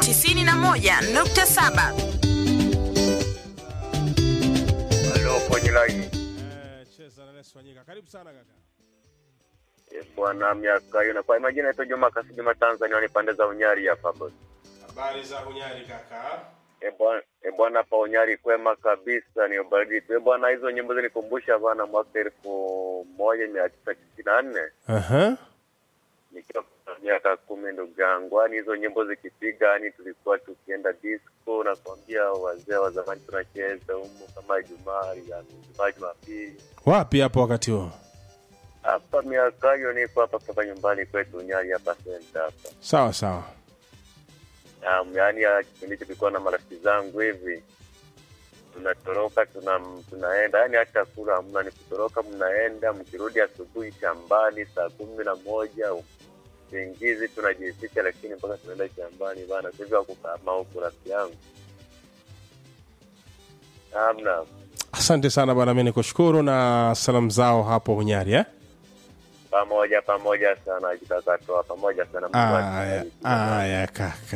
91.7 Halo, kwenye line. Eh, cheza na Lesu Wanyika. Karibu sana kaka. Eh, Bwana miaka hiyo na kwa majina yetu Juma Kasi Juma Tanzania ni pande za Unyari hapa boss. Habari za Hunyari kaka. Eh bwana eh, bwana hapa Unyari kwema kabisa ni ubaridi tu. Eh bwana hizo nyimbo zinikumbusha bwana mwaka elfu moja mia tisa tisini na nne Aha. nikiwa na miaka kumi ndugu yangu. Yaani hizo nyimbo zikipiga yani tulikuwa tukienda disco na kuambia wazee wa zamani tunacheza humo kama Ijumaa, Alhamisi, Ijumaa, Jumapili. Wapi hapo wakati huo? Hapa miaka hiyo niko hapa kutoka nyumbani kwetu Unyari hapa senta hapa. Sawa sawa. Um, yaani ya kipindi hicho tulikuwa na marafiki zangu hivi tunatoroka tuna, tunaenda yani hata kula hamna, ni kutoroka, mnaenda mkirudi asubuhi shambani saa kumi na moja usingizi tunajificha, lakini mpaka tunaenda shambani bana. Sasa hivi wakukama huku rafiki yangu hamna. Asante sana bwana, mimi nikushukuru na salamu zao hapo Hunyari eh? Pamoja pamoja sana, jikakatoa pamoja sana. Mungu Aya, atubariki. aya kaka.